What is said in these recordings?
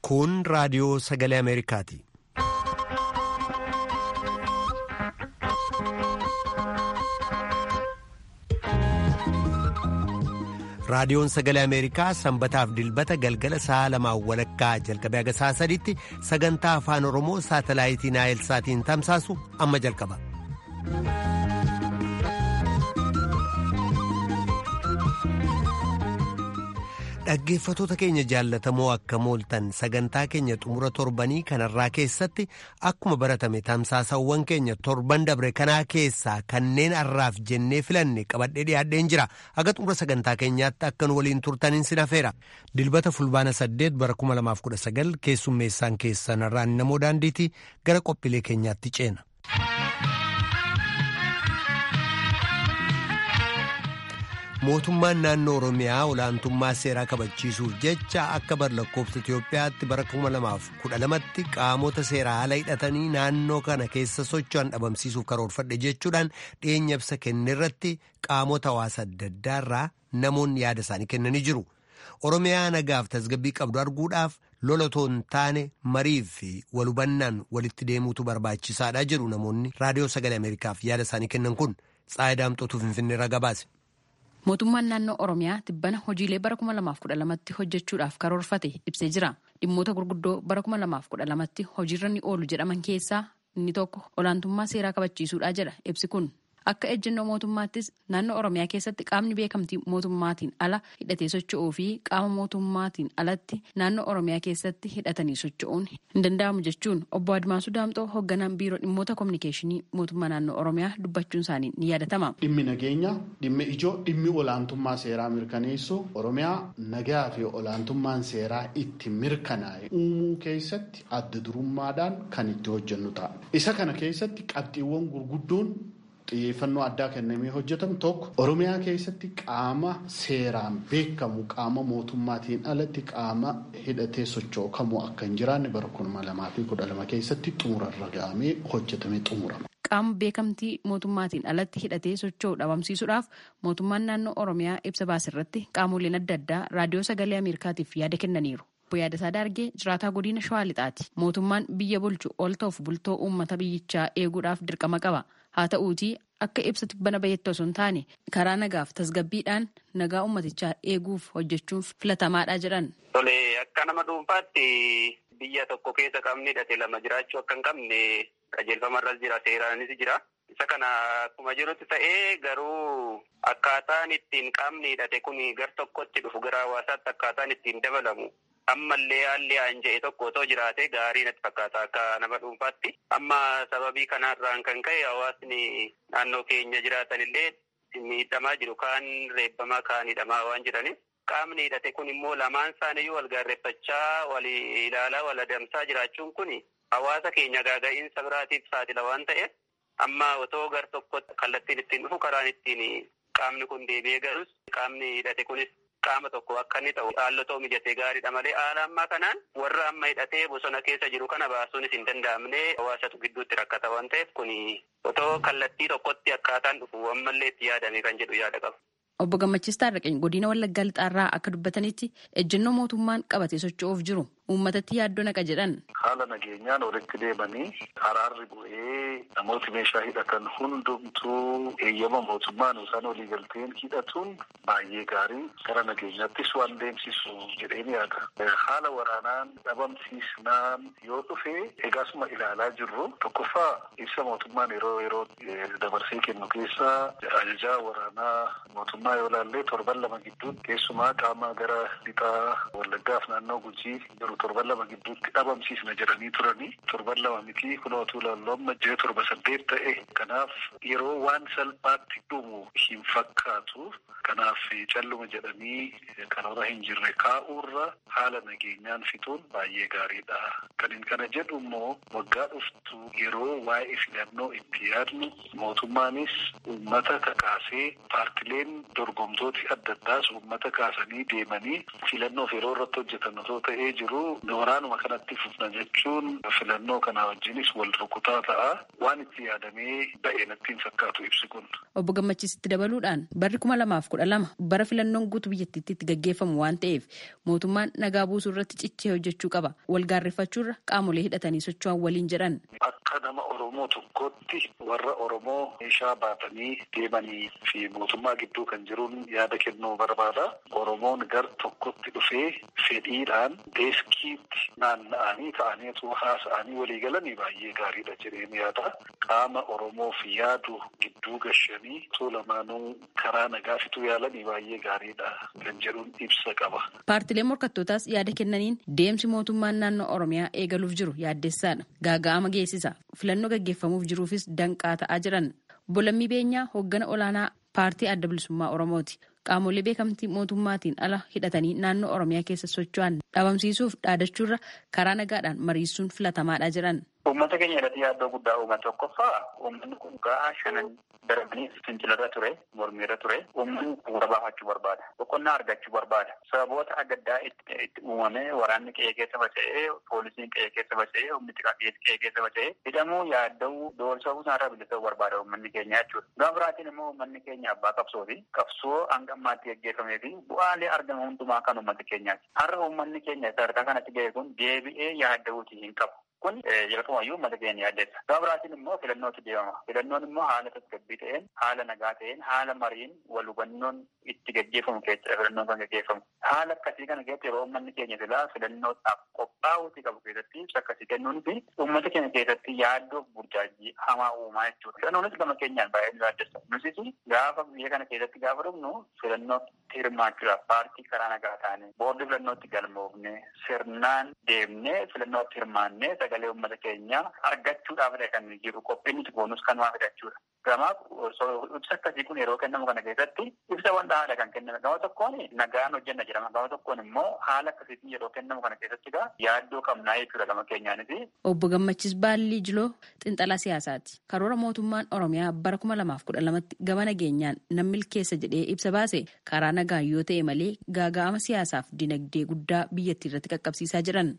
Kun raadiyoo sagalee Ameerikaati. Raadiyoon sagalee Ameerikaa sanbataaf dilbata galgala sa'a lamaan walakkaa jalqabee haga sa'a sadiitti sagantaa afaan Oromoo saatalaayitii Naayilsaatiin tamsaasu amma jalqaba. Dhaggeeffatoota keenya jaallatamoo akka mooltan sagantaa keenya xumura torbanii kanarraa keessatti akkuma baratame tamsaasawwan keenya torban dabre kanaa keessaa kanneen har'aaf jennee filanne qabadhee dhiyaadheen jira haga xumura sagantaa keenyaatti akka nu waliin turtaniin sin hafeera dilbata fulbaana saddeet bara 2019 keessummeessaan keessanirraan namoo daandiitii gara qophiilee keenyaatti ceena. mootummaan naannoo oromiyaa olaantummaa seeraa kabachiisuuf jecha akka bar lakkoofsa itiyoophiyaatti bara 2012tti qaamota seeraa ala hidhatanii naannoo kana keessa socho'an dhabamsiisuuf karoorfadhe jechuudhaan dhiyeenya ibsa kennerratti qaamota hawaasa adda addaarraa namoonni yaada isaanii kennanii jiru oromiyaa nagaaf tasgabbii qabdu arguudhaaf lolatoon taane marii fi walhubannaan walitti deemuutu barbaachisaadha jedhu namoonni raadiyoo sagalee ameerikaaf yaada isaanii kennan kun xaayidaamxootuu finfinneerra gabaase. mootummaan naannoo oromiyaa tibbana hojiilee bara 2012tti hojjechuudhaaf karoorfate ibsee jira dhimmoota gurguddoo bara 2012tti hojiirra ni oolu jedhaman keessaa inni tokko olaantummaa seeraa kabachiisuudha jedha ibsi kun akka ejjennoo mootummaattis naannoo oromiyaa keessatti qaamni beekamtii mootummaatiin ala hidhatee socho'uu fi qaama mootummaatiin alatti naannoo oromiyaa keessatti hidhatanii socho'uun hin danda'amu jechuun obbo Admaasuu Daamxoo hoogganaan biiroo dhimmoota kominikeeshinii mootummaa naannoo oromiyaa dubbachuun isaanii ni yaadatama. Dhimmi nageenya dhimmi ijoo dhimmi olaantummaa seeraa mirkaneessu oromiyaa nagaa fi olaantummaan seeraa itti mirkanaa'e uumuu keessatti adda durummaadhaan kan itti hojjennu ta'a. Isa kana keessatti qabxiiwwan gurguddoon xiyyeeffannoo addaa kennamee hojjetamu tokko oromiyaa keessatti qaama seeraan beekamu qaama mootummaatiin alatti qaama hidhatee socho'u kamuu akka hin jiraanne bara kuma lamaa fi kudha lama keessatti xumurarra ga'amee hojjetamee xumurama. qaama beekamtii mootummaatiin alatti hidhatee socho'u dhabamsiisuudhaaf mootummaan naannoo oromiyaa ibsa baasirratti qaamoleen adda addaa raadiyoo sagalee ameerikaatiif yaada kennaniiru. Obbo Yaadasaa Daargee jiraataa godina Shawaa Lixaati. Mootummaan biyya bulchu ol ta'uuf bultoo uummata biyyichaa eeguudhaaf dirqama qaba. Haa ta'uutii akka ibsa tibbana bayeetti osoo hin taane karaa nagaaf tasgabbiidhaan nagaa uummatichaa eeguuf hojjechuun filatamaadha jedhan. Tole akka nama dhuunfaatti biyya tokko keessa qabni hidhate lama jiraachuu akka hin qabne qajeelfamarras jira seeraanis jira. Isa kana akkuma jirutti ta'ee garuu akkaataan ittiin qaamni hidhate kun gar tokkotti dhufu gara hawaasaatti akkaataan ittiin dabalamu ammallee haalli aan jedhe tokko otoo jiraate gaarii natti fakkaata akka nama dhuunfaatti. Amma sababii kanarraan kan ka'e hawaasni naannoo keenya jiraatan illee miidhamaa jiru kaan reebbamaa kaan hidhamaa waan jiraniif. Qaamni hidhate kun immoo lamaan isaaniiyyuu wal gaarreeffachaa wal ilaalaa wal adamsaa jiraachuun kun hawaasa keenya gaaga'iinsa biraatiif saaxila waan ta'eef amma otoo gar tokkotti kallattiin ittiin dhufu karaan ittiin qaamni kun deebi'ee galus qaamni hidhate kunis qaama tokko akka inni ta'u haallotoo mijatee gaariidha malee haala ammaa kanaan warra amma hidhatee bosona keessa jiru kana baasuunis hin danda'amne hawaasatu gidduutti rakkata waan ta'eef kun otoo kallattii tokkotti akkaataan dhufu ammallee itti yaadame kan jedhu yaada qaba. Obbo Gammachiis Taarraqany godina Wallaggaa Lixaarraa akka dubbatanitti ejjennoo mootummaan qabatee socho'uuf jiru uummatatti yaaddoo naqa jedhan. Haala nageenyaan walitti deemanii araarri bu'ee namooti meeshaa hidhatan hundumtuu eeyyama mootummaan isaan walii galteen hidhatuun baay'ee gaarii gara nageenyaattis waan deemsisu jedheen yaada. Haala waraanaan dhabamsiisnaan yoo dhufe egaasuma ilaalaa jirru tokkoffaa ibsa mootummaan yeroo yeroo dabarsee kennu keessa ajajaa waraanaa mootummaa yoo ilaallee torban lama gidduutti keessumaa qaama gara lixaa wallaggaaf naannoo gujii jiru torban lama gidduutti dhabamsiisna jedhanii turanii torban lama miti kunootuu laalloomma jee torba saddeet ta'e kanaaf yeroo waan salphaatti dhumu hin fakkaatu kanaaf calluma jedhanii karoora hin jirre kaa'uurra haala nageenyaan fixuun baay'ee gaariidha kanin kana jedhu immoo waggaa dhuftu yeroo waa'ee filannoo itti yaadnu mootummaanis uummata kakaasee paartileen dorgomtooti adda addaas uummata kaasanii deemanii filannoof yeroo irratti hojjetan otoo ta'ee jiru garuu waraanuma kanatti fufna jechuun filannoo kanaa wajjinis wal rukutaa ta'a waan itti yaadamee ba'e natti hin fakkaatu ibsi kun. Obbo Gammachiisitti dabaluudhaan barri kuma lamaaf kudha lama bara filannoon guutuu biyyattiitti itti gaggeeffamu waan ta'eef mootummaan nagaa buusuu irratti cichee hojjechuu qaba. Wal gaarreeffachuurra qaamolee hidhatanii socho'an waliin jedhan. Akka nama Oromoo tokkotti warra Oromoo meeshaa baatanii deemanii fi mootummaa gidduu kan jiruun yaada kennuu barbaada. Oromoon gar tokkotti dhufee fedhiidhaan deeskiitti naanna'anii ta'aniitu haasa'anii walii galanii baay'ee gaariidha jedheen yaada. Qaama Oromoof yaadu gidduu gashanii osoo lamaanuu karaa nagaa fituu yaalanii baay'ee gaariidha kan jedhuun ibsa qaba. Paartileen morkattootaas yaada kennaniin deemsi mootummaan naannoo Oromiyaa eegaluuf jiru yaaddessaadha. Gaaga'ama geessisa. Filannoo gaggeeffamuuf jiruufis danqaa ta'aa jiran. Bolammii Beenyaa hooggana olaanaa paartii adda bilisummaa Oromooti. Qaamolee beekamtii mootummaatiin ala hidhatanii naannoo Oromiyaa keessa socho'an dhabamsiisuuf dhaadachuurra karaa nagaadhaan mariisuun filatamaadha jiran. Uummata keenya irratti yaaddoo guddaa uummata tokkoffaa uummanni kun gahaa shanan darbanii fincilarra ture, mormiirra ture. Uummanni bu'uura baafachuu barbaada. Boqonnaa argachuu barbaada. Sababoota adda addaa itti uumamee waraanni qe'ee keessa faca'ee, poolisiin qe'ee keessa faca'ee, humni qe'ee keessa faca'ee hidhamuu yaadda'uu doorsa'uu isaarraa bilisa'uu barbaada uummanni keenya jechuudha. Gama biraatiin immoo uummanni keenya abbaa qabsooti. Qabsoo hanga ammaatti gaggeeffamee fi bu'aalee argamu hundumaa kan uummata keenyaati. Har'a uummanni keenya sadarkaa kanatti ga'e kun deebi'ee yaadda'uutii hin qabu. Kun jalqabumayyuu uummata keenya yaaddeessa. Gama biraatiin immoo filannootti deemama. Filannoon immoo haala tasgabbii ta'een, haala nagaa ta'een, haala mariin wal hubannoon itti gaggeeffamu keessatti filannoon kan gaggeeffamu. Haala akkasii kana keessatti yeroo uummanni keenya silaa filannootaaf qophaa'uutii qabu keessatti ibsa akkasii kennuun fi uummata keenya keessatti yaaddoo burjaajii hamaa uumaa jechuudha. Filannoonis gama keenyaan baay'ee nu yaaddessa. Nutis gaafa biyya kana keessatti gaafa dhufnu filannootti hirmaachuudhaaf paartii karaa nagaa taane boordii filannootti galmoofne sirnaan deemnee filannootti hirmaannee sagalee uummata keenyaa argachuudhaaf kan jiru qophiin nuti goonus kanumaa fidachuudha. Gamaaf ibsa akkasii kun yeroo kennamu kana keessatti ibsa wanta haala kan kenname gama tokkoon nagaan hojjenna jedhama gama tokkoon immoo haala akkasiitiin yeroo kennamu kana keessatti gaa yaaddoo qabnaa jechuudha gama keenyaanis. Obbo Gammachis Baallii Jiloo Xinxalaa Siyaasaati. Karoora mootummaan Oromiyaa bara kuma lamaaf kudha lamatti gama nageenyaan nan milkeessa jedhee ibsa baase karaa nagaan yoo ta'e malee gaaga'ama siyaasaaf dinagdee guddaa biyyattii irratti qaqqabsiisaa jiran.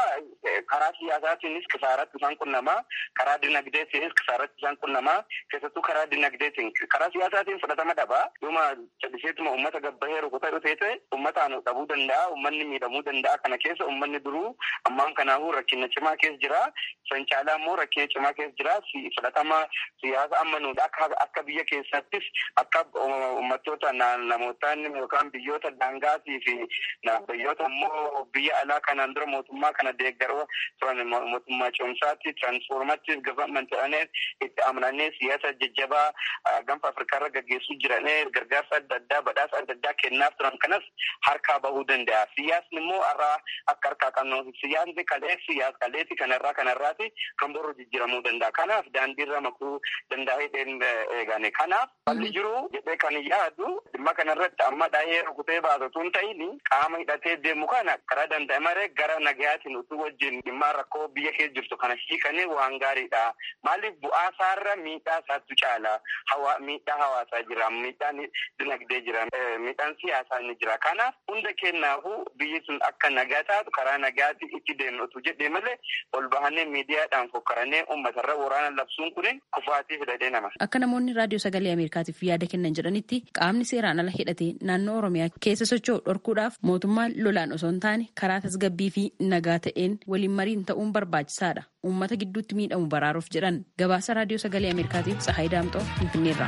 karaa siyaasaatiinis kisaaratti isaan qunnamaa karaa dinagdeetiinis kisaaratti isaan qunnamaa keessattuu karaa dinagdeetiin karaa siyaasaatiin fudhatama dhabaa dhuma calliseetuma uummata gabbahee rukutaa dhufee ta'e uummataan dhabuu danda'a uummanni miidhamuu danda'a kana keessa uummanni duruu ammaan kanaafuu rakkina cimaa keessa jira san caalaa immoo rakkina cimaa keessa jira fudhatama siyaasa ammanuudha akka akka biyya keessattis akka uummattoota namootaan yookaan biyyoota daangaatii fi biyyoota immoo biyya alaa kanaan dura mootummaa kana deeggaroo turan mootummaa ce'umsaatti tiraansfoormaattis gavaamanti ta'anii itti amananii siyaasa jajjabaa gaanfa afrikaarra gaggeessuu jiranii gargaarsa adda addaa badhaasa adda addaa kennaaf turan kanas harkaa bahuu danda'a. Siyaasni immoo irraa akka harkaa qabnu siyaasni kalee siyaas kaleeti kanarraa kanarraati kan boru jijjiiramuu danda'a. Kanaaf daandiirra makuu danda'ee eegane. Kanaaf falli jiru jedhee kan yaadu dhimma kanarratti amma dhahee rukutee baasatu hin ta'in qaama hidhatee deemu kana karaa danda'e maree gara nagayaatiin utuu wajjin dhimma rakkoo biyya keessa jirtu kana hiikanii waan gaariidha. Maaliif bu'aa isaarra miidhaa isaatu caala. Hawa miidhaa hawaasaa jira, miidhaan dinagdee jira, miidhaan siyaasaa ni jira. Kanaaf hunda kennaafu biyyi sun akka nagaa taatu karaa nagaatti itti deemnu utuu jedhee malee ol bahannee miidiyaadhaan fokkaranee uummatarra waraana labsuun kun kufaatii fidadee nama. Akka namoonni raadiyoo sagalee Ameerikaatiif yaada kennan jedhanitti qaamni seeraan ala hidhatee naannoo Oromiyaa keessa socho'u dhorkuudhaaf mootummaan lolaan osoo hin taane karaa tasgabbii fi nagaa ta'een waliin mariin ta'uun barbaachisaadha. Uummata gidduutti miidhamu baraaruuf jedhan gabaasa raadiyoo sagalee Ameerikaatiif Tsahaay Daamxoo Finfinneerraa.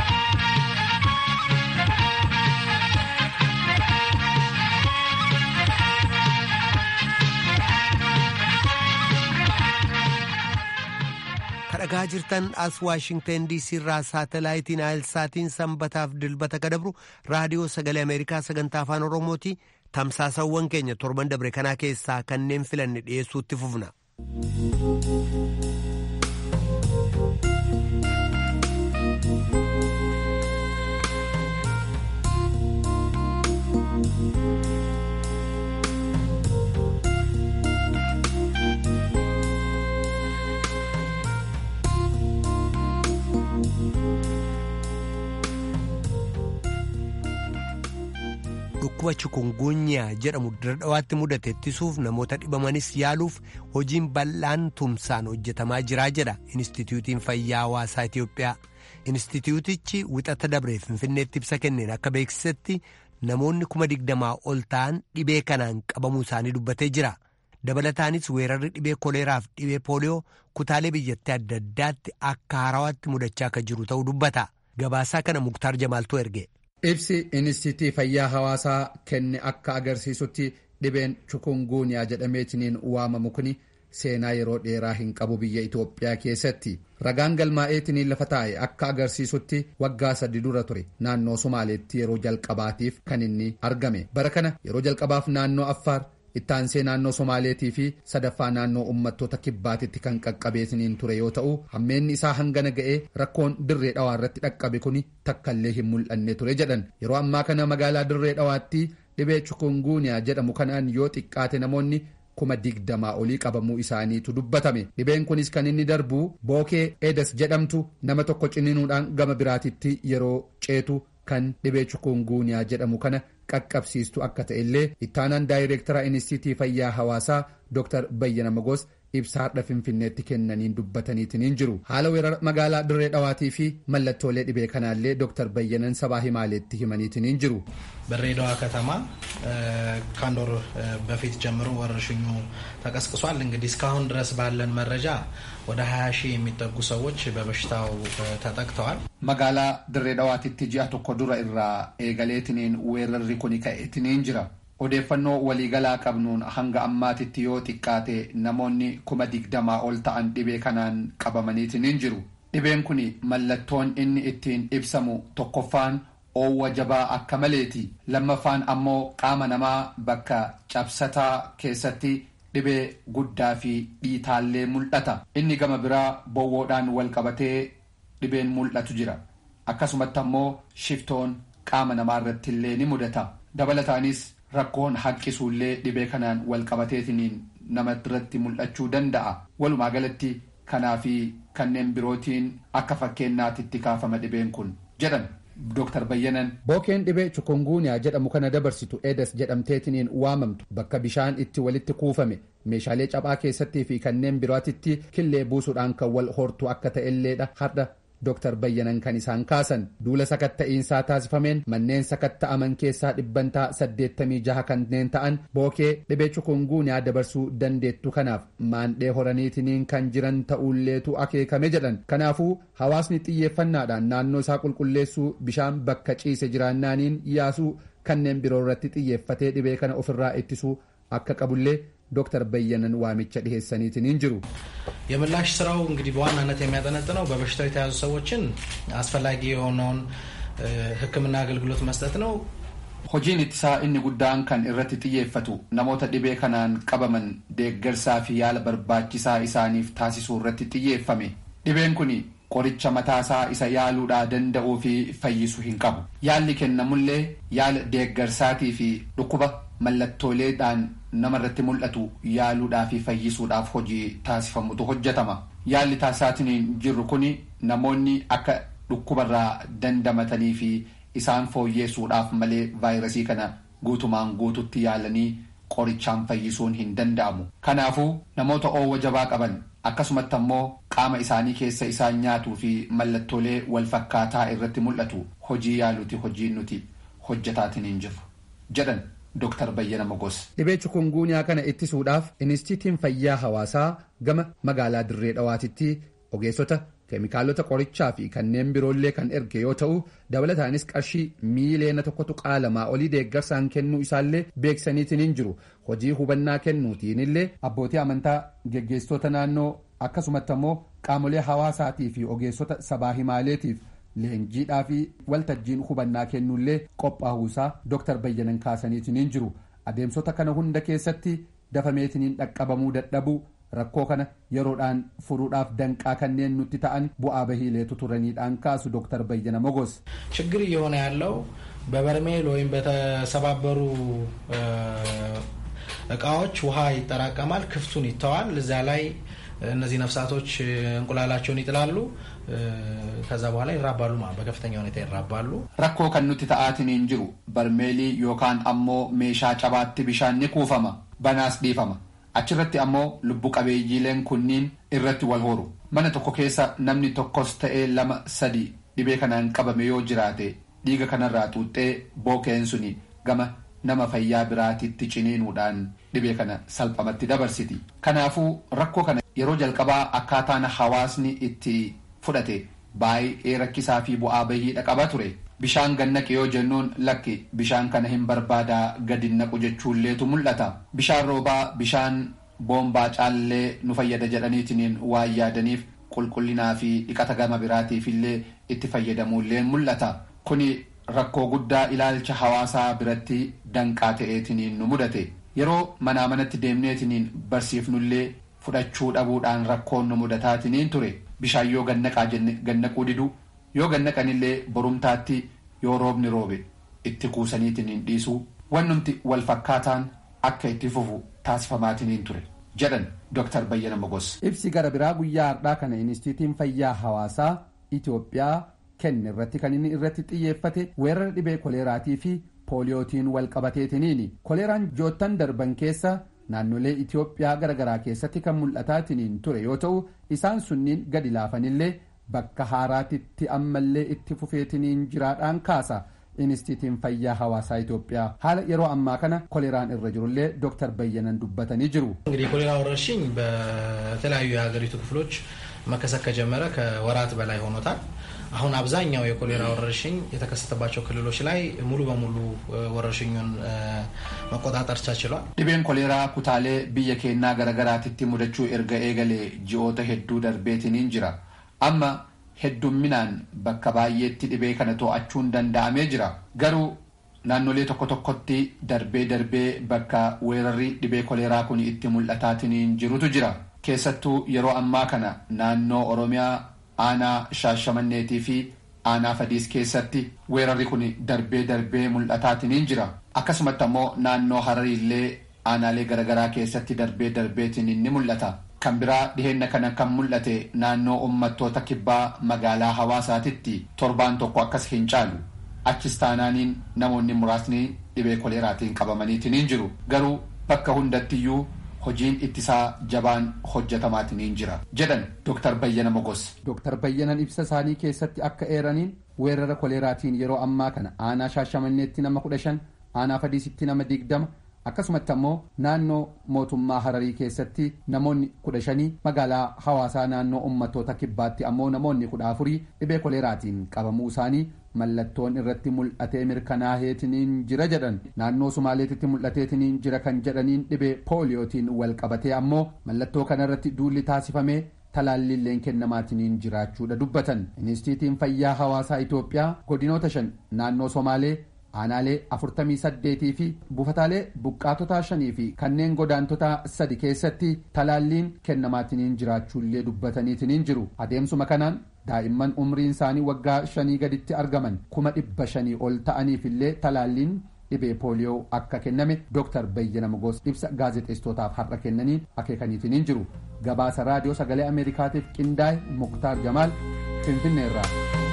kadhagaa jirtan as waashingtan diisii irraa saatalaayitiin aayilsaatiin sanbataaf dilbata kadabru raadiyoo sagalee ameerikaa sagantaa afaan oromooti tamsaasawwan keenya torban dabre kanaa keessaa kanneen filanne dhiyeessuutti fufna. dhukkuba chikungunyaa jedhamu dura dhawaatti mudate ittisuuf namoota dhibamanis yaaluuf hojiin bal'aan tumsaan hojjetamaa jiraa jedha Inistituutiin Fayyaa Hawaasaa Itiyoophiyaa. Inistituutichi wixata dabree Finfinneetti ibsa kenneen akka beeksisetti namoonni kuma digdamaa ol ta'an dhibee kanaan qabamuu isaanii dubbatee jira. Dabalataanis weerarri dhibee koleeraaf dhibee pooliyoo kutaalee biyyattii adda addaatti akka haarawaatti mudachaa akka jiru ta'uu dubbata. Gabaasaa kana Muktaar Jamaaltuu erge. Ibsi Inistitii Fayyaa Hawaasaa kenne akka agarsiisutti dhibeen chikunguunyaa jedhameetiniin waamamu kuni seenaa yeroo dheeraa hin qabu biyya Itoophiyaa keessatti. Ragaan galmaa'eetiniin lafa taa'e akka agarsiisutti waggaa sadi dura ture naannoo Somaaleetti yeroo jalqabaatiif kan inni argame. Bara kana yeroo jalqabaaf naannoo Affaar ittaansee naannoo Somaaleetii fi sadaffaa naannoo uummattoota kibbaatitti kan qaqqabeetiniin ture yoo ta'u hammeenni isaa hangana ga'ee rakkoon dirree dhawaa irratti dhaqqabe kuni takkallee hin mul'anne ture jedhan yeroo ammaa kana magaalaa dirree dhawaatti dhibee chikunguuniyaa jedhamu kanaan yoo xiqqaate namoonni kuma digdamaa olii qabamuu isaaniitu dubbatame dhibeen kunis kan inni darbu bookee eedas jedhamtu nama tokko ciniinuudhaan gama biraatitti yeroo ceetu kan dhibee chikunguuniyaa jedhamu kana qaqqabsiistu akka ta'e illee ittaanaan daayireektara inistitii fayyaa hawaasaa dr bayyana magos ibsa har'a finfinneetti kennaniin dubbataniitiin jiru haala weerara magaalaa dirree dhawaatii fi mallattoolee dhibee kanaallee dr bayyanan sabaa himaaleetti himaniitiin jiru. በድሬዳዋ ከተማ ከአንድ ወር በፊት ጀምሮ ወረርሽኙ ተቀስቅሷል። እንግዲህ እስካሁን ድረስ ባለን መረጃ ወደ 20 ሺህ የሚጠጉ ሰዎች በበሽታው ተጠቅተዋል። መጋላ ድሬ ዳዋቲtti ji'a tokko dura irraa eegaleetiniin weerarri kun ka'eetiniin jira. odeeffannoo waliigalaa qabnuun hanga ammaatitti yoo xiqqaate namoonni kuma digdamaa ol ta'an dhibee kanaan qabamaniitiniin jiru. dhibeen kun mallattoon inni ittiin ibsamu tokkoffaan oowwa jabaa akka maleeti lammaffaan ammoo qaama namaa bakka cabsataa keessatti dhibee guddaa fi dhiitaallee mul'ata inni gama biraa bowwoodhaan wal qabatee dhibeen mul'atu jira akkasumatti ammoo shiftoon qaama namaa irratti illee ni mudata dabalataanis rakkoon haqqisuullee dhibee kanaan wal qabateetiniin nama irratti mul'achuu danda'a walumaa galatti kanaa fi kanneen birootiin akka fakkeenyaatitti kaafama dhibeen kun jedhan Dr. Bayyanan. Bookeen dhibee chikunguuniyaa jedhamu kana dabarsitu eedas jedhamteetiniin waamamtu bakka bishaan itti walitti kuufame meeshaalee caphaa keessattii fi kanneen birootitti killee buusuudhaan kan wal hortu akka ta'elleedha har'a Dr. Bayyanan kan isaan kaasan duula sakatta'iinsaa taasifameen manneen sakatta'aman keessaa dhibbantaa 86 kanneen ta'an bookee dhibee chikunguuniyaa dabarsuu dandeettu kanaaf maandhee horaniitiniin kan jiran ta'ulleetu akeekame jedhan kanaafuu hawaasni xiyyeeffannaadhaan naannoo isaa qulqulleessuu bishaan bakka ciise jiraannaaniin yaasuu kanneen biroo irratti xiyyeeffatee dhibee kana ofirraa ittisuu akka qabullee ዶክተር በየነን ዋሚቻ ዲሄሰኒትን ጅሩ የምላሽ ስራው እንግዲህ በዋናነት የሚያጠነጥነው በበሽታው የተያዙ ሰዎችን አስፈላጊ የሆነውን ሕክምና አገልግሎት መስጠት ነው። hojiin ittisaa inni guddaan kan irratti xiyyeeffatu namoota dhibee kanaan qabaman deeggarsaa fi yaala barbaachisaa isaaniif taasisuu irratti xiyyeeffame dhibeen kun qoricha mataasaa isa yaaluudhaa danda'uu fi fayyisu hin qabu yaalli kennamullee yaala deeggarsaatii fi dhukkuba mallattooleedhaan namarratti mul'atu yaaluudhaa fi fayyisuudhaaf hojii taasifamutu hojjetama yaalli taasisaatiin jirru kun namoonni akka dhukkubarraa dandamatanii fi isaan fooyyeessuudhaaf malee vaayirasii kana guutumaan guututti yaalanii qorichaan fayyisuun hin danda'amu kanaafuu namoota oowwa jabaa qaban akkasumatti ammoo qaama isaanii keessa isaan nyaatuu fi mallattoolee wal fakkaataa irratti mul'atu hojii yaaluuti hojiin nuti hojjetaatiin hin jirru jedhan Dr. Bayyana Mogos. Dhibee chikunguunyaa kana ittisuudhaaf Inistiitiin Fayyaa Hawaasaa gama magaalaa Dirree Dhawaatitti ogeessota keemikaalota qorichaa fi kanneen biroollee kan erge yoo ta'u dabalataanis qarshii miiliyoona tokkotu qaalamaa olii deeggarsaan kennuu isaallee beeksaniitiin hin jiru hojii hubannaa kennuutiin illee abbootii amantaa geggeessitoota naannoo akkasumatti ammoo qaamolee hawaasaatii fi ogeessota sabaa himaaleetiif leenjiidhaa fi waltajjiin hubannaa kennuullee qophaa'uusaa Dr. Bayyanan kaasaniitiin hin jiru adeemsota kana hunda keessatti dafameetiin dhaqqabamuu dadhabuu rakkoo kana yeroodhaan furuudhaaf danqaa kanneen nutti ta'an bu'aa bahiileetu turaniidhaan kaasu ዶክተር በየነ ሞጎስ ችግር እየሆነ ያለው በበርሜል ወይም በተሰባበሩ እቃዎች ውሃ ይጠራቀማል፣ ክፍቱን ይተዋል። እዛ ላይ እነዚህ ነፍሳቶች እንቁላላቸውን ይጥላሉ። ከዛ በኋላ ይራባሉ ማለት በከፍተኛ ሁኔታ ይራባሉ። rakkoo kan nuti ta'aatiin jiru barmeelii yookaan ammoo meeshaa cabaatti bishaan ni kuufama banaas dhiifama achirratti ammoo lubbu qabeeyyiileen kunniin irratti wal horu mana tokko keessa namni tokkos ta'ee lama sadi dhibee kanaan qabame yoo jiraate dhiiga kanarraa xuuxxee bookeen suni gama nama fayyaa biraatitti ciniinuudhaan dhibee kana salphamatti dabarsiti kanaafuu rakkoo kana yeroo jalqabaa akkaataan hawaasni itti fudhate baay'ee rakkisaa fi bu'aa bahiidha qaba ture bishaan gannaqe yoo jennuun lakki bishaan kana hin barbaadaa gadi naqu jechuulleetu mul'ata bishaan roobaa bishaan boombaa caallee nu fayyada jedhaniitiin waan yaadaniif qulqullinaa fi dhiqata gama biraatiif illee itti fayyadamuulleen mul'ata kuni rakkoo guddaa ilaalcha hawaasaa biratti danqaa ta'eetiniin nu mudate yeroo manaa manatti deemneetiniin barsiifnullee fudhachuu dhabuudhaan rakkoon nu mudataatiniin ture bishaan yoo gannaqaa jenne gannaquu didu yoo gannaqanillee borumtaatti yoo roobni roobe itti kuusaniitiniin dhiisuu wannumti wal fakkaataan akka itti fufu taasifamaatiniin ture jedhan Dr. Bayyana Mogos. Ibsi gara biraa guyyaa har'aa kana Inistiitiin Fayyaa Hawaasaa Itoophiyaa kenne irratti kan inni irratti xiyyeeffate weerara dhibee koleeraatii fi pooliyootiin wal qabateetiniini. Koleeraan joottan darban keessa naannolee Itoophiyaa garaagaraa keessatti kan mul'ataatiniin ture yoo ta'u isaan sunniin gadi laafanillee bakka haaraatitti ammallee itti fufeetiniin jiraadhaan kaasa. Inistiitiin fayyaa hawaasaa Itoophiyaa haala yeroo ammaa kana koleeraan irra jirullee ዶክተር በየነን ዱበተኒ ጅሩ እንግዲህ የኮሌራ ወረርሽኝ በተለያዩ የሀገሪቱ ክፍሎች መከሰት ከጀመረ ከወራት በላይ ሆኖታል። አሁን አብዛኛው የኮሌራ ወረርሽኝ የተከሰተባቸው ክልሎች ላይ ሙሉ በሙሉ ወረርሽኙን መቆጣጠር ተችሏል። dhibeen koleeraa kutaalee biyya keenyaa garagaraatitti mudachuu erga eegalee ji'oota hedduu darbeetiniin jira amma heddumminaan bakka baay'eetti dhibee kana to'achuun danda'amee jira garuu naannolee tokko tokkotti darbee darbee bakka weerarri dhibee koleeraa kun itti mul'ataatiniin jirutu jira keessattuu yeroo ammaa kana naannoo oromiyaa aanaa shaashamanneetii fi aanaa fadiis keessatti weerarri kun darbee darbee mul'ataatiniin jira akkasumatti ammoo naannoo harariillee aanaalee garagaraa keessatti darbee darbeetiniin ni mul'ata kan biraa dhiheenna kana kan mul'ate naannoo ummattoota kibbaa magaalaa hawaasaatitti torbaan tokko akkas hin caalu achis taanaaniin namoonni muraasni dhibee koleeraatiin qabamaniitiniin jiru garuu bakka hundattiyyuu hojiin ittisaa jabaan hojjetamaatiniin jira jedhan Dr. Bayyana Mogos. Dr. Bayyanan ibsa isaanii keessatti akka eeraniin weerara koleeraatiin yeroo ammaa kana aanaa shaashamanneetti nama kudha shan aanaa fadiisitti nama digdama akkasumatti ammoo naannoo mootummaa hararii keessatti namoonni kudha shanii magaalaa hawaasaa naannoo ummattoota kibbaatti ammoo namoonni kudha afurii dhibee koleeraatiin qabamuu isaanii mallattoon irratti mul'atee mirkanaaheetiniin jira jedhan naannoo sumaaleetitti mul'ateetiniin jira kan jedhaniin dhibee pooliyootiin wal qabatee ammoo mallattoo kanarratti duulli taasifamee talaallilleen kennamaatiniin jiraachuudha dubbatan inistiitiin fayyaa hawaasaa itoophiyaa godinoota shan naannoo somaalee aanaalee afurtamii saddeetii fi buufataalee buqqaatotaa shanii fi kanneen godaantotaa sadi keessatti talaalliin kennamaatiniin jiraachuullee dubbataniitiniin jiru adeemsuma kanaan daa'imman umriin isaanii waggaa shanii gaditti argaman kuma dhibba shanii ol ta'aniif illee talaalliin dhibee pooliyoo akka kenname dooktar Bayyana Mogos ibsa gaazexeessitootaaf har'a kennaniin akeekaniitiniin jiru gabaasa raadiyoo sagalee ameerikaatiif qindaa'e muktaar jamaal finfinneerraa.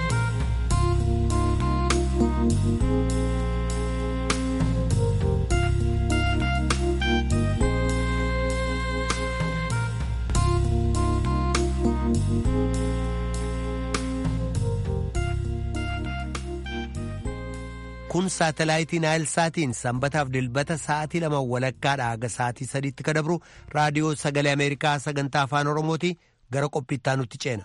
kun saatalaayitii naayilsaatiin sanbataaf dilbata sa'aatii lama walakkaadha haga sa'aatii sadiitti ka dabru raadiyoo sagalee ameerikaa sagantaa afaan oromooti gara qophiittaa nutti ceena.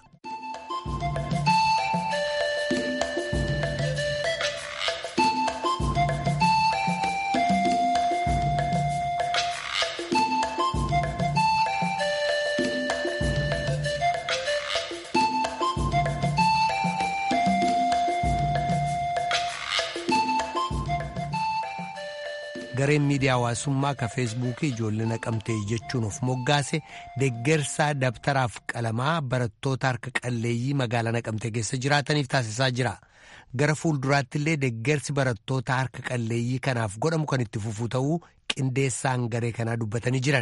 gareen miidiyaa hawaasummaa ka feesbuukii ijoollee naqamtee jechuun of moggaase deggersaa dabtaraaf qalamaa barattoota harka qalleeyyii magaalaa naqamtee keessa jiraataniif taasisaa jira gara fuulduraatti illee deggersi barattoota harka qalleeyyii kanaaf godhamu kan itti fufuu ta'uu qindeessaan garee kanaa dubbatanii jiran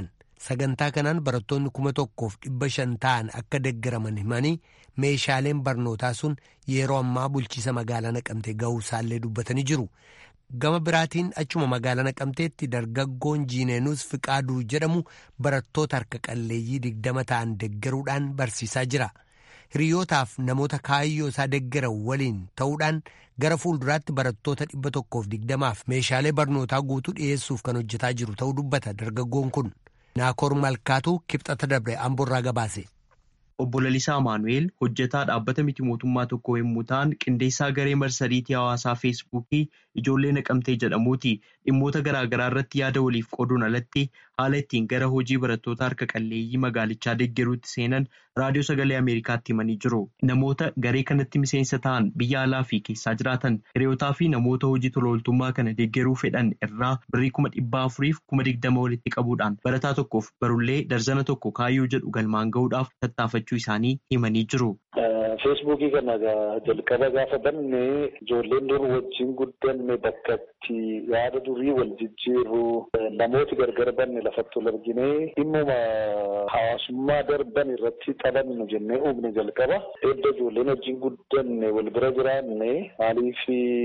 sagantaa kanaan barattoonni kuma tokkoof dhibba shan ta'an akka deeggaraman himanii meeshaaleen barnootaa sun yeroo ammaa bulchiisa magaalaa naqamtee ga'uu isaallee dubbatanii jiru. gama biraatiin achuma magaalaa naqamteetti dargaggoon jiineenus fiqaaduu jedhamu barattoota harka qalleeyyii digdama ta'an deggeruudhaan barsiisaa jira hiriyootaaf namoota kaayyoo isaa deggeran waliin ta'uudhaan gara fuulduraatti barattoota dhibba tokkoof digdamaaf meeshaalee barnootaa guutuu dhiyeessuuf kan hojjetaa jiru ta'uu dubbata dargaggoon kun naakoor malkaatuu kibxata dabre amborraa gabaase. Obbo Lalisaa Maanu'eel hojjetaa dhaabbata miti mootummaa tokko yommuu ta'an qindeessaa garee marsariitii hawaasaa feesbuukii ijoollee naqamtee jedhamuuti dhimmoota garaagaraa irratti yaada waliif qooduun alatti haala ittiin gara hojii barattoota harka qalleeyyii magaalichaa deeggaruutti seenan raadiyoo sagalee ameerikaatti himanii jiru namoota garee kanatti miseensa ta'an biyya alaa fi keessaa jiraatan hiriyootaa fi namoota hojii tolooltummaa kana deeggaruu fedhan irraa birrii kuma dhibbaa afuriif kuma digdama walitti qabuudhaan barataa tokkoof barullee darzana tokko kaayyoo jedhu galmaan gahuudhaaf tattaafachuu isaanii himanii jiru. feesbuukii kana jalqaba gaafa banne ijoolleen dur wajjin guddanne bakka itti yaada durii wal jijjiirru namooti gargar banne lafatti wal argine dhimmuma hawaasummaa darban irratti taphannu jennee uumne jalqaba edda ijoolleen wajjin guddanne wal bira jiraanne maaliif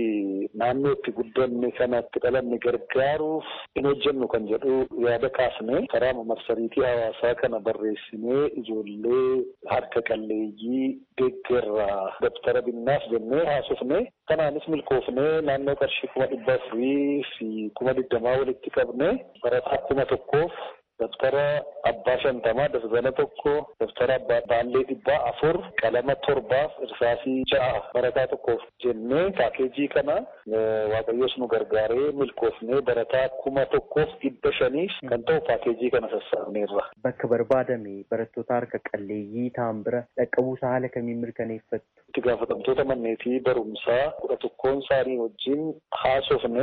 naannoo itti guddanne kana itti dhalanne gargaaruuf hin hojjennu kan jedhu yaada kaasne karaa marsariitii hawaasaa kana barreessinee ijoollee harka qalleeyyii deeggarraa dabtara binnaaf jennee haasofne kanaanis milkoofnee naannoo qarshii kuma dhibba afurii fi kuma digdamaa walitti qabne barataa kuma tokkoof dabtara abbaa shantamaa darzana tokko dabtara abbaa baallee dhibbaa afur qalama torbaaf irsaasii ja'a barataa tokkoof jennee paakeejii kana waaqayyoos nu gargaaree milkoofnee barataa kuma tokkoof dhibba shaniif kan ta'u paakeejii kana sassaabneerra. Bakka barbaadame barattoota harka qalleeyyii ta'an bira dhaqqabuusaa haala kamiin mirkaneeffattu? Itti gaafatamtoota manneetii barumsaa kudha tokkoon isaanii wajjin haasofne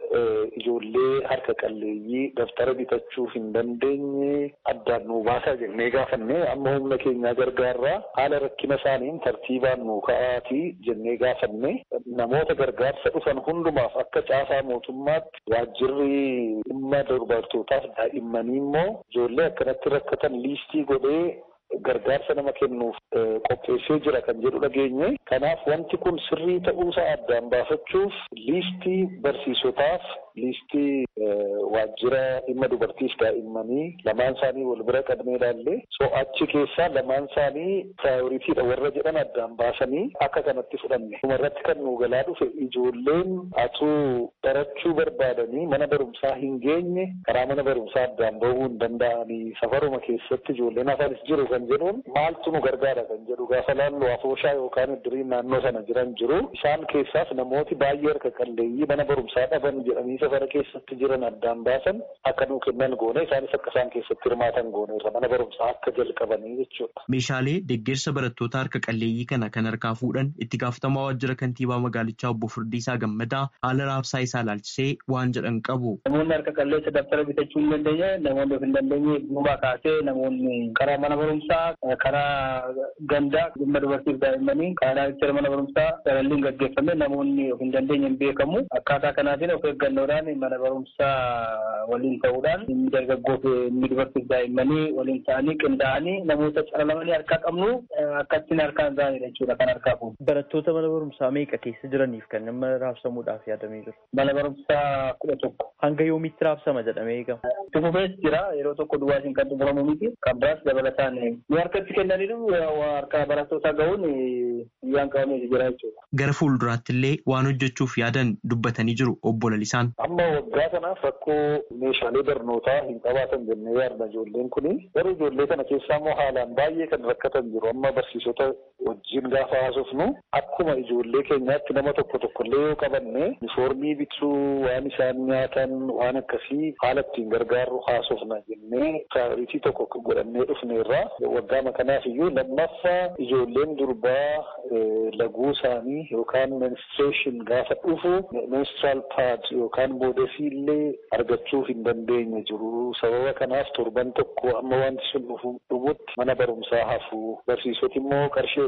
ijoollee harka qalleeyyii daftara bitachuuf hin dandeenye addaan nuu baasaa jennee gaafanne amma humna keenyaa gargaarraa haala rakkina isaaniin tartiibaan nuu ka'aatii jennee gaafanne namoota gargaarsa dhufan hundumaaf akka caasaa mootummaatti waajjirri dhimma dubartootaaf daa'immanii immoo ijoollee akkanatti rakkatan liistii godhee gargaarsa nama kennuuf qopheessee jira kan jedhu dhageenye kanaaf wanti kun sirrii ta'uusaa addaan baafachuuf liistii barsiisotaaf liistii waajjira dhimma dubartiif daa'immanii lamaan isaanii wal bira qabnee ilaalle so achi keessaa lamaan isaanii piraayoriitiidha warra jedhan addaan baasanii akka kanatti fudhanne dhumarratti kan nuu galaa dhufe ijoolleen atuu barachuu barbaadanii mana barumsaa hin geenye karaa mana barumsaa addaan bahuu hin danda'anii safaruma keessatti ijoolleen hafanis jiru kan jedhuun maaltu nu gargaara kan jedhu gaafa laallu afooshaa yookaan iddiriin naannoo sana jiran jiru isaan keessaas namooti baay'ee harka qalleeyyii mana barumsaa dhaban jedhanii safara keessatti jiran addaan baasan akka nuu kennan goone isaanis akka isaan keessatti hirmaatan goone irra mana barumsaa akka jalqabanii jechuudha. Meeshaalee deeggarsa barattoota harka qalleeyyii kana kan harkaa fuudhan itti gaafatamaa waajjira kantiibaa magaalichaa obbo Firdiisaa Gammadaa haala raabsaa isaa ilaalchisee waan jedhan qabu. Namoonni harka qalleessa daftara bitachuu hin dandeenye namoonni of hin dandeenye duubaa kaasee namoonni karaa mana barumsaa karaa gandaa dhimma dubartiif daa'immanii karaa jecha mana barumsaa salalliin gaggeeffame namoonni of hin dandeenye hin beekamu akkaataa kanaatiin of eeggannoodhaan mana barumsaa waliin ta'uudhaan inni dargaggoof inni dubartiif daa'immanii waliin ta'anii qindaa'anii namoota calalamanii harkaa qabnu akkattiin harkaan ga'anidha jechuudha kan harkaa fuudhu. Barattoota mana barumsaa meeqa keessa jiraniif kan nama raabsamuudhaaf yaadamee jiru? Mana barumsaa kudha tokko. Hanga yoomitti raabsama jedhamee eegama? Tufufees jira yeroo tokko duwwaasiin kan xumuramu miti kan biraas dabalataan nu harkatti kennaniiru harka barattootaa ga'uun biyyaan qabamee jira jechuudha. Gara fuulduraatti illee waan hojjechuuf yaadan dubbatanii jiru obbo Lalisaan. Amma waggaa kanaaf rakkoo meeshaalee barnootaa hin qabaatan jennee yaadna ijoolleen kuni garuu ijoollee kana keessaa immoo haalaan baay'ee kan rakkatan jiru amma barsiisota wajjin gaafa haasofnu akkuma ijoollee keenyaatti nama tokko tokkollee yoo qabanne unifoormii bituu waan isaan nyaatan waan akkasii haala ittiin gargaarru haasofna jennee piraayoritii tokko godhannee dhufne irraa waggaa kanaaf iyyuu lammaffaa ijoolleen durbaa laguu isaanii yookaan menstruation gaafa dhufu menstrual pad yookaan boodasii illee argachuu hin dandeenye jiru sababa kanaaf torban tokko amma wanti sun dhufu dhumutti mana barumsaa hafu barsiisoti immoo qarshii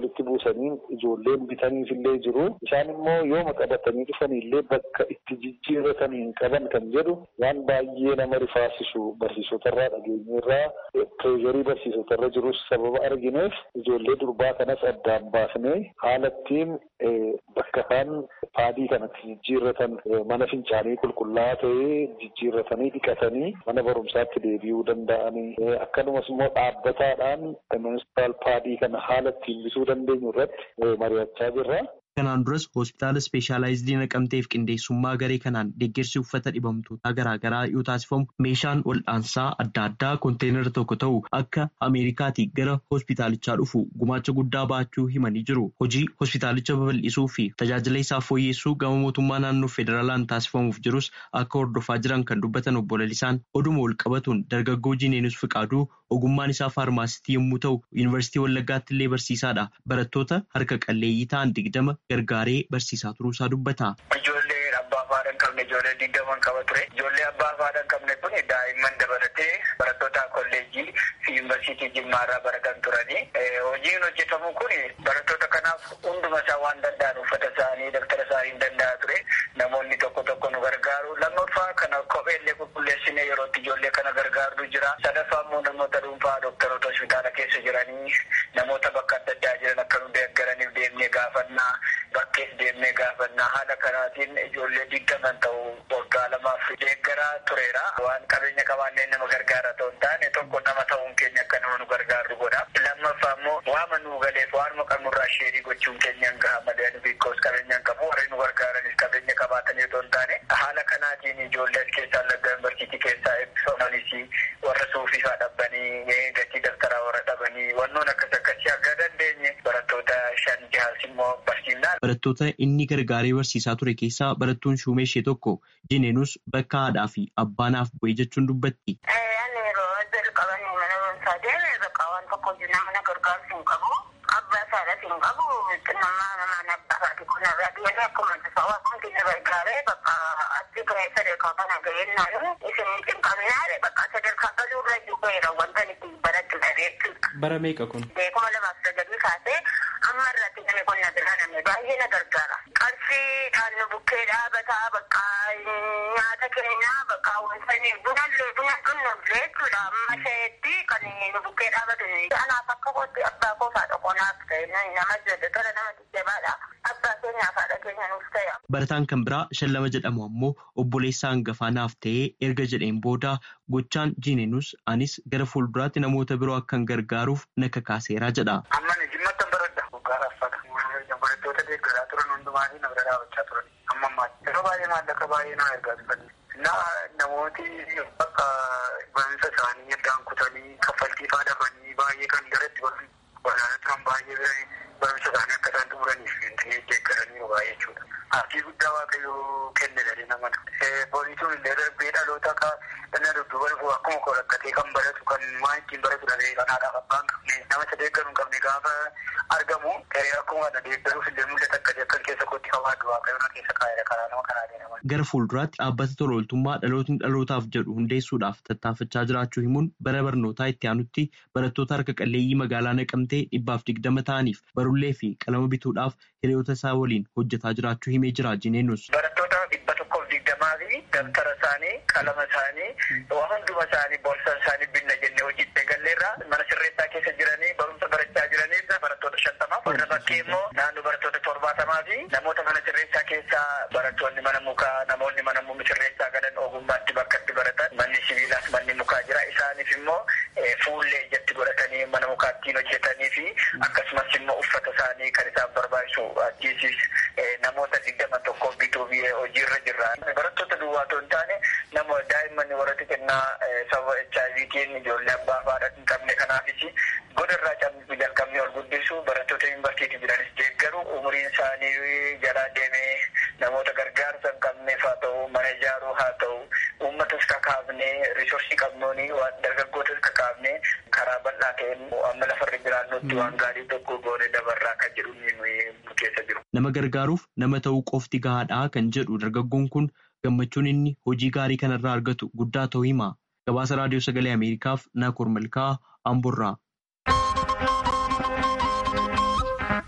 walitti buusanii ijoolleen bitaniif illee jiru. Isaan immoo yooma qabatanii dhufan illee bakka itti jijjiirratan hin qaban kan jedhu waan baay'ee nama rifaasisu barsiisotarraa dhageenyeerraa pireezarii barsiisotarra jirus sababa argineef ijoollee durbaa kanas addaan baasnee haala ittiin bakka isaan paadii kanatti jijjiirratan mana fincaanii qulqullaa'aa ta'ee jijjiirratanii dhiqatanii mana barumsaatti deebi'uu danda'anii akkanumas immoo dhaabbataadhaan menstrual paadii kana haala ittiin bituu dandeenyu irratti mari'achaa jirra. Kanaan duras hospitaala ispeeshaalaayizidii naqamteef qindeessummaa garee kanaan deeggarsi uffata dhibamtootaa garaagaraa yoo taasifamu meeshaan wal'aansaa adda addaa konteenara tokko ta'u akka Ameerikaatii gara hospitaalichaa dhufu gumaacha guddaa baachuu himanii jiru. Hojii hospitaalicha babal'isuu fi tajaajila isaa fooyyessuu gama mootummaa naannoo federaalaan taasifamuuf jirus akka hordofaa jiran kan dubbatan obbo Lalisaan oduma wal qabatuun dargaggoo Jineenus Fiqaaduu ogummaan isaa faarmaasitii yommuu ta'u yuunivarsiitii Wallaggaatti illee barsiisaadha. Barattoota harka qalleeyyii ta'an digdama gargaaree barsiisaa turuusaa dubbata. Ijoollee abbaa fi haadha hin qabne ijoollee digdaman qaba ture. Ijoollee abbaa fi haadha hin qabne kun daa'imman dabalatee barattoota kolleejjii fi yuunivarsiitii jimmaarraa baratan turanii. Hojiin hojjetamu kun barattoota kanaaf hunduma isaa waan danda'an uffata isaanii daftara isaanii danda'a ture. Namoonni tokko tokko nu gargaaru. Lammaffaa kana kophee illee qulqulleessinee yerootti ijoollee kana gargaaru jira. Sadaffaa immoo namoota dhuunfaa dooktaroota hospitaala keessa jiranii namoota bakka adda addaa jiran akka nu deeggaraniif deemnee gaafannaa. Bakkees deemnee gaafannaa haala kanaatiin ijoollee digdaman ta'u waggaa lamaaf deeggaraa tureera. Waan qabeenya qabaanneen nama gargaara ta'u hin taane tokko nama ta'uun keenya akka nama nu gargaaru godha. Lammaffaa immoo waama nu galeef waanuma qabnurraa sheerii gochuun keenya hin gaha malee biikoos qabeenya hin qabu warri nu gargaaranis qabeenya qabaatanii otoo hin taane haala kanaatiin ijoollee as keessaa lagga yuunivarsiitii keessaa eebbifamanis warra suufiifaa dhabbanii gatii daftaraa warra dhabanii wannoon akkas akkasii akka dandeenye barattoota shan jahaas immoo barsiifnaa. Barattoota inni gargaaree barsiisaa ture keessaa barattuun shuumee ishee tokko Jineenus bakka haadhaa fi abbaanaaf bu'ee jechuun dubbatti. Ani yeroo jalqaban mana barumsaa deeme bakka waan tokko nama gargaarsu hin qabu. Abbaa isaadhaas hin qabu. Nama namaan abbaa isaati kun irraa deemee akkuma tasaa waan keenya gargaaree bakka achi gahee sadarkaa kana gahee naayu isin cinqaminaa bakka sadarkaa galuu irra jiru wanta itti baratti dhabeetti. Bara meeqa kun? Beekuma lamaaf sagalii kaasee amma irratti namni kun na bira namni baay'ee na gargaara. Qarshiidhaan nu bukkee dhaabataa bakka nyaata keenyaa bakka wanta bunallee buna dhunnullee jechuudha. Amma isheetti kan nu bukkee dhaabatu. Anaaf akka kootti abbaa koo faadha qonaaf ta'e nama jedhe tola nama jajjabaadha. Abbaa keenyaaf haadha keenya nuuf ta'e. Barataan kan biraa shallama jedhamu ammoo obboleessa hangafaa naaf ta'ee erga jedheen booda gochaan Jineenus anis gara fuulduraatti namoota biroo akkan gargaaruuf na kakaaseera jedha. Amma ni jimmatti baradha. Waggaa raffata. Barattoota deeggaraa turan hundumaanii na bira dhaabachaa turan. Amma ammaatti. Yeroo baay'ee maallaqa baay'ee na ergaa turan. Na namooti bakka barumsa isaanii addaan kutanii kaffaltii fa'aa dhabanii baay'ee kan garatti waraana turan baay'ee barumsa isaanii akka isaan xumuraniif deeggaranii baay'ee jechuudha. Aatii guddaa waaqayyoo kenne dhalli namaa. Boonituun illee darbee dhaloota akka inni dudduuba dhufu akkuma koo rakkatee kan baratu kan waan ittiin baratu dhabee kan haadhaaf abbaan qabne nama deeggaru hin qabne gaafa argamu akkuma na deeggaruuf illee mul'ata akkasii akkan keessa kootti qabaadhu waaqayyoon keessa kaa'eera karaa nama kanaa deemaa. Gara fuulduraatti dhaabbata tola ooltummaa dhalootni dhalootaaf jedhu hundeessuudhaaf tattaafachaa jiraachuu himuun bara barnootaa itti aanutti barattoota harka qalleeyyii magaalaa naqamtee dhibbaaf digdama ta'aniif barullee fi qalama bituudhaaf hiriyoota isaa waliin hojjetaa jiraachuu himee jira Jineenus. Barattoota dhibba tokkoof digdamaa fi dabtara isaanii qalama isaanii waan hunduma isaanii boorsaa isaanii binna jennee hojii eegalleerra mana sirreessaa keessa jiranii barumsa barachaa jiranii barattoota shantamaaf warra bakkee immoo naannoo barattoota torbaatamaa fi namoota mana sirreessaa keessaa barattoonni mana mukaa namoonni mana sirreessaa galan ogummaatti bakka itti baratan manni sibiilaas manni mukaa jira isaaniif immoo fuullee ijatti godhatanii mana mukaattiin hojjetanii fi akkasumas immoo uffata isaanii kan isaan barbaachisu achiisis namoota digdama tokko bituu hojiirra jirra. Barattoota duwwaa otoo hin taane nama daa'imman warra xixinnaa sababa HIVtiin ijoollee abbaa fi hin qabne kanaafis godarraa cabbii jalqabnee ol guddisu barattoota yuunivarsiitii jiranis deeggaru umuriin isaanii jalaa deemee namoota gargaarsa hin qabneef haa ta'u mana ijaaruu haa ta'u uummatas kakaafnee risoorsii qabnuuni waan dargaggootas kakaafnee karaa bal'aa ta'een amma lafarra jiraannutti waan gaarii tokko goone dabarraa kan jedhu nuyi keessa jiru. Nama gargaaruuf nama ta'uu qofti gahaadhaa kan jedhu dargaggoon kun gammachuun inni hojii gaarii kanarraa argatu guddaa ta'uu hima. Gabaasa Raadiyoo Sagalee Ameerikaaf Naakoor Malkaa Amburraa.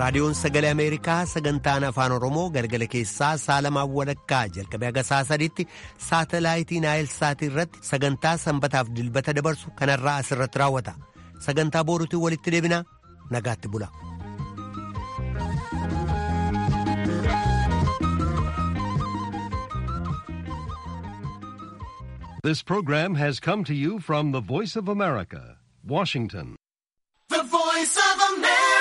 raadiyoon sagalee ameerikaa sagantaan afaan oromoo galgala keessaa saalamaan walakkaa jalqabee haga saa sadiitti saatalaayitii naayilsaatii irratti sagantaa sanbataaf dilbata dabarsu kanarraa asirratti raawwata sagantaa booruutiin walitti deebina nagaatti bula. This program has come to you from the Voice of America, Washington.